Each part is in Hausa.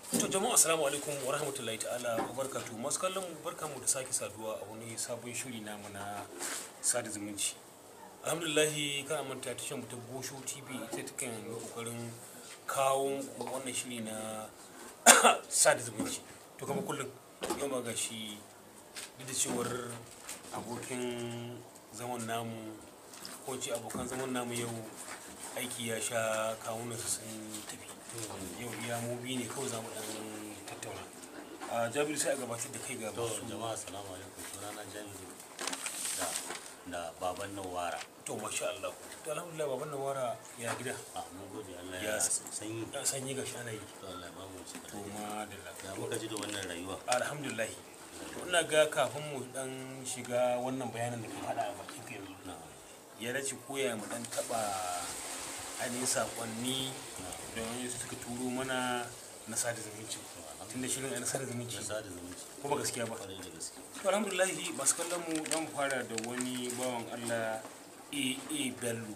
To jama'a assalamu alaikum wa rahmatullahi ta'ala wa barakatu masu kallon mu barka mu da sake saduwa a wani sabon shiri namu na sada zumunci. Alhamdulillahi kana manta ta shan ta Bosho TV ita ta kan yi kokarin kawo muku wannan shiri na sada zumunci. To kama kullum yau ma gashi duk da cewar abokin zaman namu ko ce abokan zaman namu yau aiki ya sha kawunansu sun tafi. yau iya mu biyu ne kawai za mu dan tattauna a jabiru sai a gabatar da kai ga to masu jama'a assalamu alaikum sunana jamilu da da baban nawara to masha Allah to alhamdulillah baban nawara ya gida a mun gode Allah Ya ya sanyi ya sanyi ga shana yi to Allah ya ba mu shi to ma da ya muka ji da wannan rayuwa alhamdulillah to ina ga kafin mu dan shiga wannan bayanan da ka faɗa a bakin ka yanzu na ya dace koya mu dan taba ainihin sakonni na da wani suka turo mana na sada zumunci tunda shirin na sada zumunci da sada zumunci ko ba gaskiya ba kwarai da gaske to alhamdulillahi masu kallon mu dan fara da wani bawan Allah AA Bello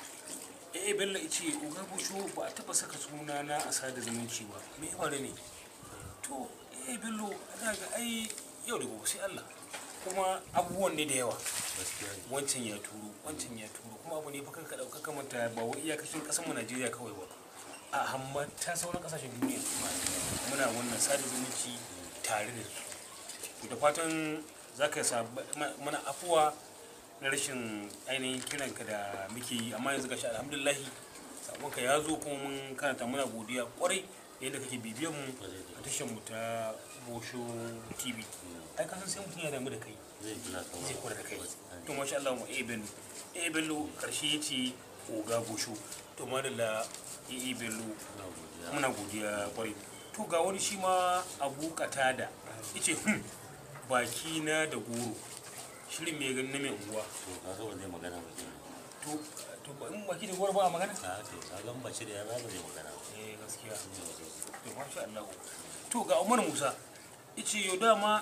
AA Bello yace uga busho ba a taba saka suna na a sada zumunci ba me ya faru ne to AA Bello ana ga ai yau da gobe sai Allah kuma abubuwan ne da yawa gaskiya ne wancan ya turo wancan ya turo kuma abu ne fa kanka dauka kamanta ba wai iyakacin kasar mu Najeriya kawai ba a hamma ta sauran kasashen duniya muna wannan sada zumunci tare da su da fatan za ka sa mana afuwa na rashin ainihin kiranka da muke yi amma yanzu gashi alhamdulillahi sabonka ya zo kuma mun karanta muna godiya kwarai da yadda kake bibiyan mu a tashar mu ta Bosho TV ai kasan sai mutum ya damu da kai zai kula ka zai kula da kai to masha Allah mu eh bello eh bello karshe yace oga Bosho to madalla eh bello na godiya muna godiya kwarai to ga wani shi ma abu katada yace hmm baki na da goro shirin mai ganin na mai unguwa to ka ga ba zai magana ba kenan to to ba in baki da goro ba a magana ka to ka ga ba shi da yara ba zai magana ba eh gaskiya to masha Allah to ga Umar Musa yace yo dama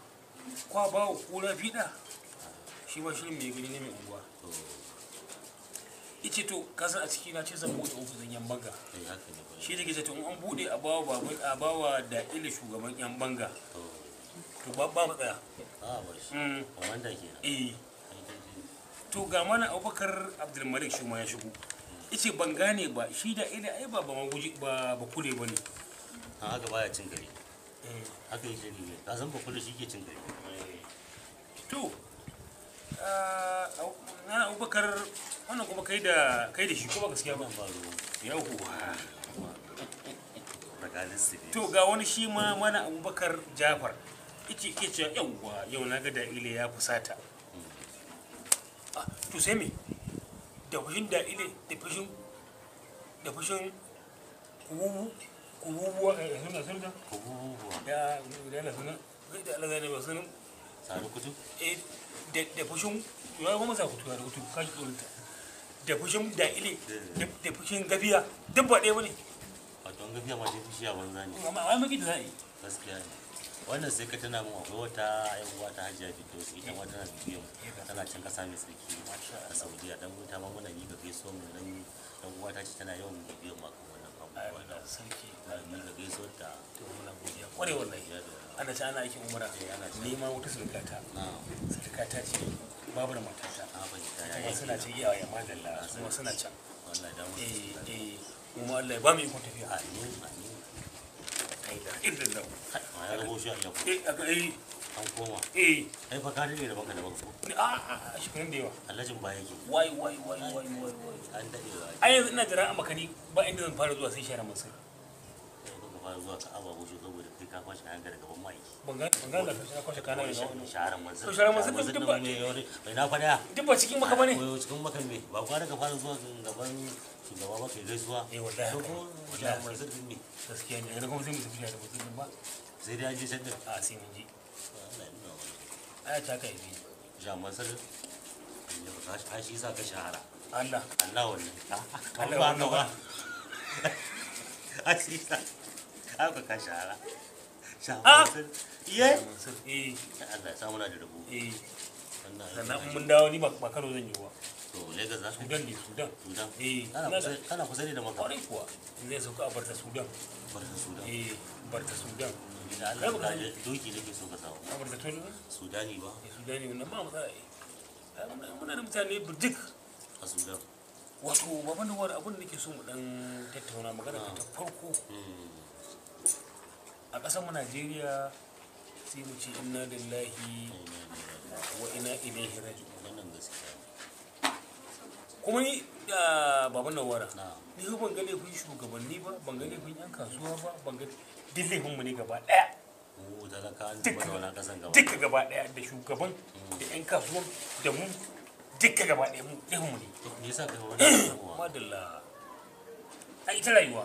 kwa ba wa kura fida shi ma shirin mai gani na mai unguwa to yace to kasan a ciki na ce zan bude ofishin yan banga eh haka ne ba shi da ke ce to in an bude a bawa babu a bawa da ila shugaban yan banga to to ba ba matsaya a ba shi mm komanda kenan eh ai dai to ga mana abubakar abdulmalik shi ma ya shigo yace ban gane ba shi da ila ai ba ba maguji ba ba kule bane an haka baya cin gari eh haka yake ne ka san ba kullu shi ke cin gari to ah, na abubakar wannan kuma kai da kai da shi ko ba gaskiya ba wannan ba ruwa yawwa tsakanin su ne to ga wani shi ma mana abubakar jafar yake ke cewa yawwa yau na ga da ile ya fusata Ah, to sai me da fushin da ile da fushin da fushin kububu kububuwa eh suna suna kububuwa da da na suna da Allah zai ba sunan sani kutu eh da da fushin ya ba masa kutu da kutu kashi tsoronta da fushin da ile da- da fushin gafiya duk ba ɗaya bane wato an gafiya ma dai fushi a banza ne amma wai maki da za a yi gaskiya ne wannan sai ka tana mun akwai wata yan uwa ta hajiya Firdausi ita ma tana bibiyan mu tana can kasa mai tsarki a Saudiya dan wuta ma muna miƙa gaisuwar mu dan dan uwa ta ce tana yawan bibiyan mu akan wannan abubuwa da sarki muna miƙa gaisuwar ta to muna godiya kware wallahi ya da ana ci ana aikin umara Eh, ana ci. ni ma wata surukata na surukata ce babu da matata a fahimta ya kuma yi suna ce iyawa ya madalla kuma suna can wallahi da mu eh eh kuma Allah ya ba mu ikon tafiya amin amin kai da irin da ma ya rabo shi a yau eh aka eh an koma eh ai fa ka dade da baka da baka ko ni- a a a shekarun da yawa Alhajin ba yake wai wai wai wai wai wai an dade da ai yanzu ina jira a makani ba inda zan fara zuwa sai share masu sai ka fara zuwa ka aba shi saboda kai ka kwashi kayan ka daga ban mai ban ga ban ga da na kwashe kana wani ga wani shaharar manzan To, shaharar manzan manzan duk nan ba- me wani mai na fada duk ba cikin maka bane Wai cikin maka me ba kwa daga fara zuwa gaban shugaba ba kai gaisuwa eh wallahi to haka ko ne. shaharar wallahi manzan din ne gaskiya ne yanzu kuma sai mu tafi da mutum ba sai dai an je can din a sai mun ji Allah ya nuna wani aya ta kai bi shaharar manzan ya ba ka shi sa ka shahara Allah Allah wannan Allah ba wannan ka ba ba. a shi sa haka ka shahara Ah! shaharar manzan iya Mansur eh Allah ya samu na da rabo eh wannan sannan in mun dawo ni ba ba karo zan yi ba to to lagos za ka sudan ne sudan sudan eh kana ina kusa da kana kusa ne da maka kwarai kuwa zai sauka a barta sudan barka sudan eh barta sudan da Allah ka je doki nake so ka samu a barta tun sudani ba eh sudani wannan ba matsala eh Ai, muna- muna da mutane burjik a sudan wato baban da wani abin da nake so mu dan tattauna magana ta farko Mm. a ƙasar mu Najeriya sai mu ce inna lillahi wa inna ilaihi raji'un wannan gaskiya kuma ni da baban da wara na ni fa ban ga laifin shugabanni ba ban ga laifin yan kasuwa ba ban ga duk laifin mu ne gaba daya mu talaka an zuba da wani kasan gaba duka gaba daya da shugaban da yan kasuwan da mu duka gaba daya mu laifin mu ne to me yasa kai wannan abuwa madalla a ita rayuwa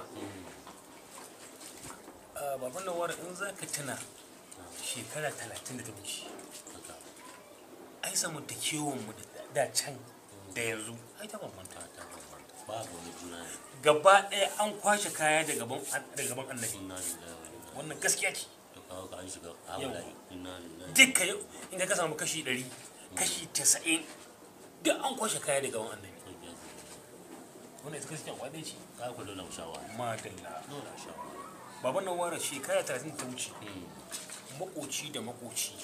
a baban nan wara in za ka tuna shekara talatin da ta wuce haka ai zamantakewan mu da da can da yanzu ai ta bambanta ta ta bambanta babu wani juna ne gaba ɗaya an kwashe kaya da gaban da gaban annabi inna lillahi wa inna wannan gaskiya ce to kawo ka an shiga hawalayi inna lillahi dukka yau in ka samu kashi ɗari kashi casa'in duk an kwashe kaya da gaban annabi wannan ita gaskiya kwadai ce ka ku dole mu shawa madalla dole mu shawa baban nan wara shekara talatin da ta wuce Mm. makoci da makoci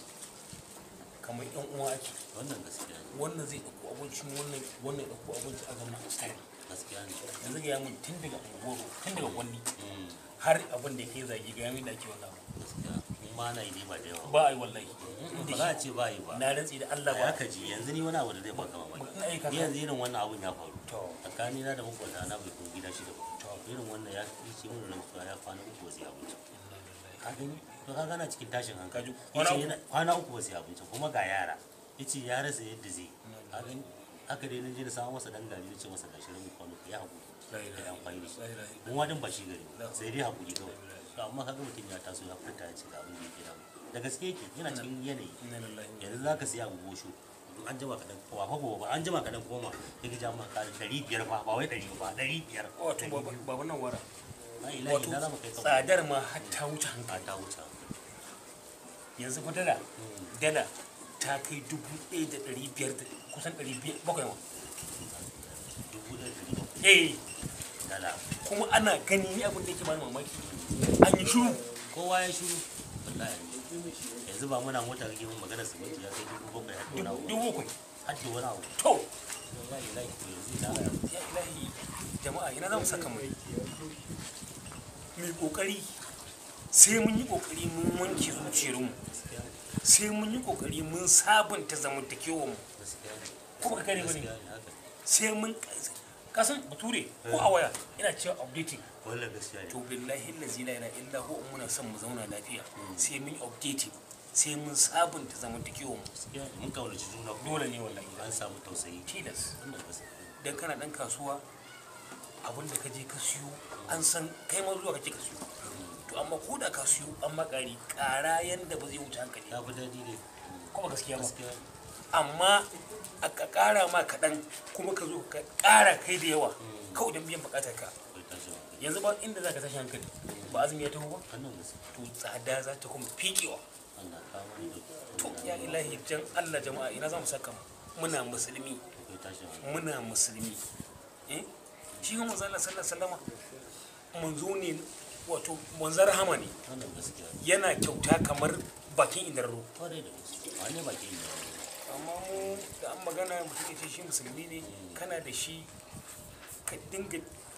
kamar yan uwa ake wannan gaskiya ne wannan zai ɗauko abincin wannan wannan ya ɗauko abinci a zama a tare gaskiya ne yanzu ga yamin tun daga unguwar tun daga kwanni Mm. har abin da ya kai zage ga yamin da ake wannan abu gaskiya in ma na yi ne ba da yawa ba a yi wallahi ba za a ce ba yi ba na rantsi da Allah ya ba ka ji yanzu ni wani abu da zai baka mamaki ina aika ni yanzu irin wannan abun ya faru to tsakani na da makwata na bai kuma gida shida ba to irin wannan ya yi ce mun rantsuwa ya kwana uku ba sai abinci ka gani to ka gana cikin tashin hankali Kaji, kwana yace uku? yana kwana uku ba sai abinci kuma ga yara yace ya rasa yadda zai ka gani haka dai na je na samu masa dan gari na ce masa gashi ramin kwano ya hakuri la da ilaha yan kwayi da shi illallah mun wadin ba shi gari ba, sai dai hakuri kawai to amma kaga mutum ya taso ya furta ya ce ga abin da yake damu da gaske yake yana cikin yanayi inna lillahi wa yanzu za ka siya abu gosho in an jima kaɗan kowa fa gobe ba an jima kaɗan koma sai ka ja maka ƙari ɗari biyar fa ba wai ɗari ba ɗari biyar wato baban nan wara a ilahi wato na zama kai kafa tsadar ma har ta wuce a hankali ta wuce yanzu fa dala dala ta kai dubu ɗaya da ɗari biyar da kusan ɗari biyar bakwai ma dubu ɗaya da ɗari bakwai eh dala kuma ana gani ni abin da yake bani mamaki an yi shiru kowa ya shiru wallahi yanzu ba muna mota kake mun magana siminti ya kai dubu bakwai har da wani abu dubu bakwai har da wani abu to ya ilahi to yanzu da ya ilahi jama'a ina za mu saka mai mai kokari sai mun yi kokari mun wanke zuciyarmu sai mun yi kokari mun sabunta zamantakewar mu gaskiya ne ko baka gane bane gaskiya ne haka sai mun kasan bature ko a waya ina cewa updating wannan gaskiya ne to billahi allazi la ilaha illa huwa in muna son mu zauna lafiya sai mun yi updating sai mun sabunta zamantakewar mu gaskiya ne mun kaunaci juna ko dole ne wallahi an samu tausayi tilas wannan gaskiya dan kana dan kasuwa abin da ka je ka siyo an san kai ma zuwa kake ka siyo to amma ko da ka siyo an makari kara yanda ba zai wuce hankali ya fi daɗi ne ko ba gaskiya ba gaskiya ne amma a ka kara ma kaɗan kuma ka zo ka kara kai da yawa kawai don biyan bukatar ka akwai tashin hankali yanzu ba inda za ka tashi hankali ba azumi ya taho ba wannan gaskiya to tsada za ta kuma fiƙewa Allah kawo ni da to ya ilahi jan Allah jama'a ina za mu saka mu muna musulmi akwai tashin hankali muna musulmi eh shi kuma manzo Allah sallallahu alaihi wasallama manzo ne wato manzar rahama ne wannan gaskiya ne yana kyauta kamar bakin idarro kwarai da gaske wani baki ne amma mu da an magana mutum ya ce shi musulmi ne kana da shi ka dinga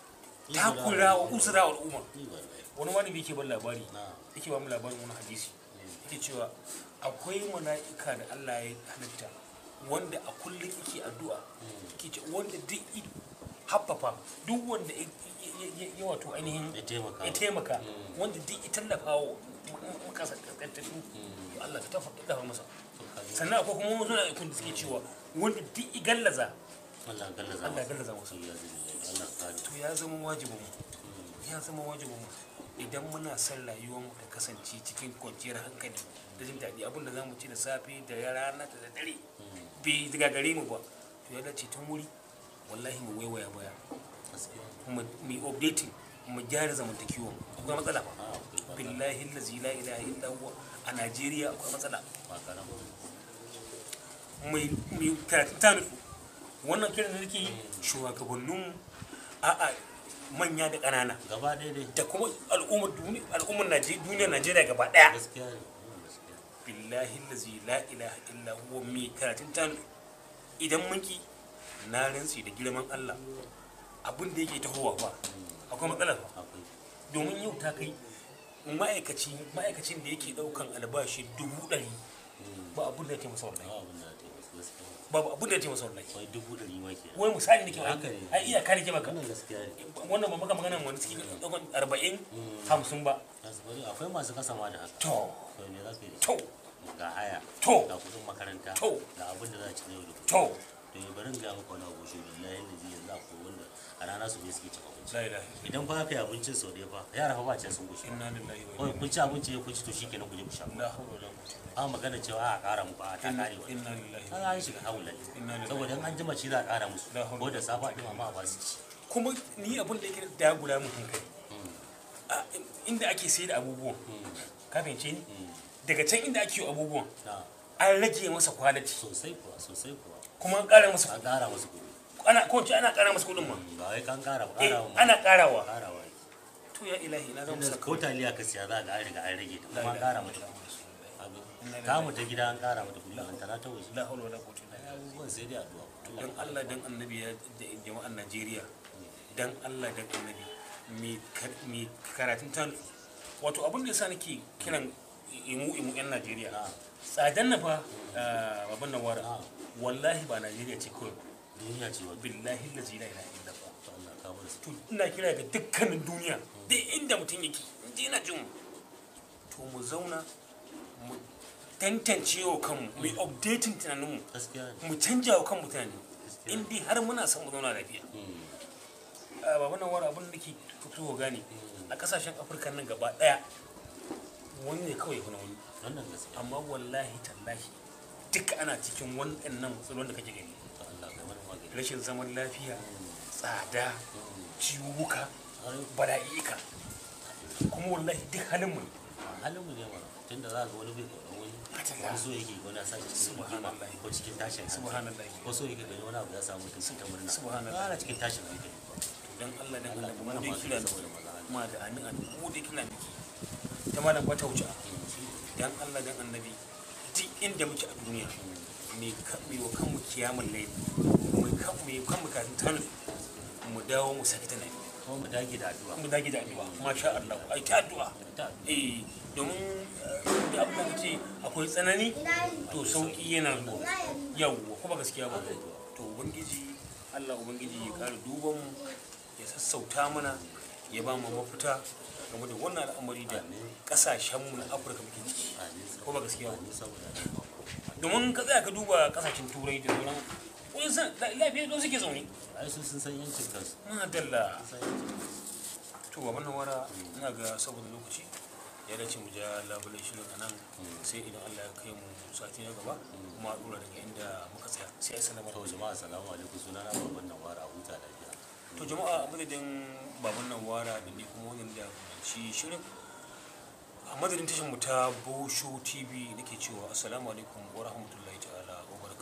takura wa usura wa al'umma ni ba wani malami yake ban labari na yake ba mu labarin wani hadisi yake cewa akwai mala'ika da Allah ya halitta wanda a kullum yake addu'a yake ce wanda duk i- haffafa duk wanda ya- ya- ya- ya wato ainihin ya taimaka ya taimaka wanda duk ya tallafa wa makasa kaskantattu to Allah ka tafa tallafa masa to kaji sannan akwai kuma wasu mala'ikun da suke cewa wanda duk ya gallaza Allah gallaza Allah ya gallaza masa ya zubi Allah kare to ya zama wajibin mu ya zama wajibin mu idan muna son rayuwar mu ta kasance cikin kwanciyar hankali da jin daɗi abin da za mu ci da safe da rana da dare bai daga gare mu ba to ya dace tun wuri wallahi mu waiwaya baya gaskiya mu mu updating mu gyara zamantakewa mu akwai matsala ba a akwai ba billahi allazi la ilaha illa huwa a Najeriya akwai matsala ba karama mai mai karatun ta nutsu wannan kiran da nake yi shugabannin a'a manya da ƙanana gaba ɗaya dai da kuma al'ummar duni- al'ummar Naje- duniyar najeriya gaba ɗaya gaskiya ne wannan gaskiya billahi lazi la ilaha illa huwa mai karatun ta idan mun ki na rantsi da girman allah abin da yake tahowa ba akwai matsala ba akwai domin yau ta kai ma'aikaci ma'aikacin da yake daukan albashi dubu ɗari ba abin da ya taimasa wallahi ba abin da ta yi gaskiya babu abin da ya taimasa wallahi akwai dubu ɗari ma ke wai misali nake Haka maka ne. ai iya kare ke maka wannan gaskiya ne wannan ba maka magana wani cikin daukan arba'in hamsin ba Gaskiya, akwai masu kasa ma da haka to to me za ka yi da to ga haya To. ga kudin makaranta To. ga abin da za a ci na yau da kullum to to yi barin ga maka wani abu shi billahi lazi yanzu akwai wanda a rana su ne suke cin abinci la ilaha idan ba ka yi abincin sau ɗaya fa yara fa ba ce sun gushi inna lillahi wa kawai inna kun ci abinci ya kun ci to shi kenan ku je ku sha la hawla wala quwwata illa a magana cewa a ƙara muku a ta ƙare billah wani inna lillahi kaga an shiga haula Inna lillahi. saboda in an jima shi za a ƙara musu La hawla. ko da safa ɗin amma ba su ci kuma ni abin da yake da guda mun hankali a inda ake sayar da abubuwan ka fahimce ni daga can inda ake yi abubuwan na an rage masa quality sosai kuwa sosai kuwa kuma an ƙara masa an ƙara musu kuɗi ana ko ce ana ƙara masa kuɗin ma ba wai kan ƙara ba eh ƙara ma ana ƙarawa ƙarawa ne to ya ilahi na zama inda saka ko taliya ka siya za ga an riga an rage ta kuma an ƙara mata kuɗi ta mu ta gida an ƙara mata kuɗi an tana ta waje la hawla wala quwwata illa billah abubuwan sai dai addu'a dan Allah dan annabi ya da jama'an Najeriya dan Allah dan annabi mai kar- mai karatun ta wato abin da yasa nake kiran imu imu yan Najeriya na tsadan na fa babban nan wara na wallahi ba Najeriya ce kawai duniya ce wadda billahi lazi la ilaha illa Allah Allah ka bar su to ina kira ga dukkanin duniya duk inda mutum yake inda yana jin mu to mu zauna mu tantance wa kanmu mu yi updating tunaninmu gaskiya ne mu canja wa kanmu tunani in dai har muna son mu zauna lafiya a baban nan wani abin da ke fito gane a kasashen afirka nan gaba daya wani ne kawai kuna wani wannan gaskiya amma wallahi tallahi duka ana cikin wannan matsalolin da kake gani to Allah ka mana magani rashin zaman lafiya tsada ciwuka har bala'ika kuma wallahi duk halin mu ne. halin mu ne mana tunda za ga wani bai kauran wani wani so yake wani sa shi cikin rigima Subhanallah. ko cikin tashin hankali subhanallah ko so yake gani wani abu ya samu mutum ta murna Subhanallah. ana cikin tashin hankali dan Allah dan Allah Allah ka mu mana dai kira magani da saboda maza ma da amin amin mu dai kira miki ta malam ba ta wuce dan Allah dan annabi duk inda muke a duniya me ka me wa kanmu kiyamul layl mu kan me kanmu kafin tanu mu dawo mu saki ta nayi kuma mu dage da addu'a mu dage da addu'a masha Allah ai ta addu'a ta eh domin eh, da abin da kace akwai tsanani to sauki yana zuwa yawwa kuma gaskiya ba to ubangiji Allah ubangiji ya kare duban mu ya sassauta mana ya ba mu mafita game da wannan al'amari da kasashen mu na Afirka muke ciki ko ba gaskiya ba ni saboda domin ka tsaya ka duba kasashen turai da sauran wani san lafiya don suke zaune ai su sun san yancin kansu madalla sun san yancin kansu to ba wannan wara ina ga saboda lokaci ya dace mu ja labulai shirin a nan sai idan Allah ya kai mu sati na gaba kuma a dora daga inda muka tsaya sai assalamu to jama'a assalamu alaikum sunana babban nan wara a huta lafiya to jama'a a madadin baban nan wara da ni kuma wannan da shi shirin a madadin tashin mu ta Bosho TV nake cewa assalamu alaikum wa rahmatullahi ta'ala wa barakatuh